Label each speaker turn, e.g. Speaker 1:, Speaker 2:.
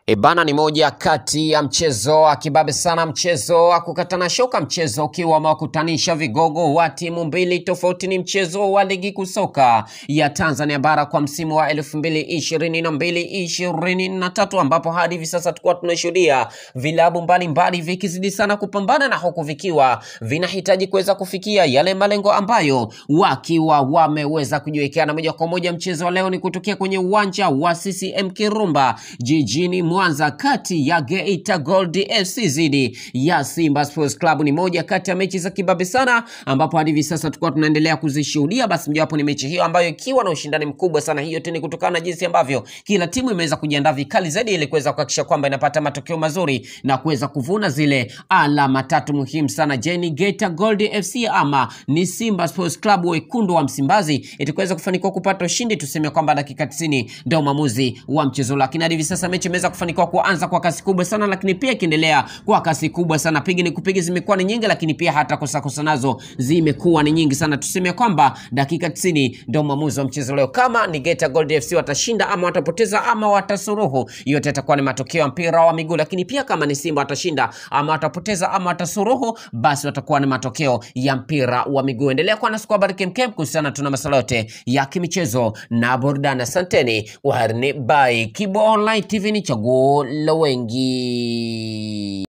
Speaker 1: Ebana ni moja kati ya mchezo wa kibabe sana, mchezo wa kukatana shoka, mchezo ukiwa umewakutanisha vigogo wa timu mbili tofauti. Ni mchezo wa ligi kuu soka ya Tanzania bara kwa msimu wa elfu mbili ishirini na mbili ishirini na tatu ambapo hadi hivi sasa tukuwa tunashuhudia vilabu mbalimbali vikizidi sana kupambana na huku vikiwa vinahitaji kuweza kufikia yale malengo ambayo wakiwa wameweza kujiwekea. Na moja kwa moja mchezo wa leo ni kutokea kwenye uwanja wa CCM Kirumba jijini Mwanza kati ya Geita Gold FC dhidi ya Simba Sports Club. Ni moja kati ya mechi za kibabe sana, ambapo hadi hivi sasa tulikuwa tunaendelea kuzishuhudia. Basi mojawapo ni mechi hiyo ambayo ikiwa na ushindani mkubwa sana. Hiyo tu ni kutokana na jinsi ambavyo kila timu imeweza kujiandaa vikali zaidi ili kuweza kuhakikisha kwamba inapata matokeo mazuri na kuweza kuvuna zile alama tatu muhimu sana. Je, ni Geita Gold FC ama ni Simba Sports Club wekundu wa Msimbazi itaweza kufanikiwa kupata ushindi? Tuseme kwamba dakika 90 ndio maamuzi wa mchezo, lakini hadi hivi sasa mechi imeweza kufanikiwa kuanza kwa kasi kubwa sana, lakini pia ikiendelea kwa kasi kubwa sana. Pigi ni kupiga zimekuwa ni nyingi, lakini pia hata kosa kosa nazo zimekuwa ni nyingi sana. Tuseme kwamba dakika 90 ndio maamuzi wa mchezo leo, kama ni Geita Gold FC watashinda ama watapoteza ama watasuruhu, yote yatakuwa ni matokeo ya mpira wa miguu. Lakini pia kama ni Simba watashinda ama watapoteza ama watasuruhu, basi watakuwa ni matokeo ya mpira wa miguu. Endelea kuwa nasi kwa habari kemkem kuhusiana tuna masuala yote ya kimichezo na burudani. Asanteni, waharni by Kibo Online TV, ni chaguo la wengi.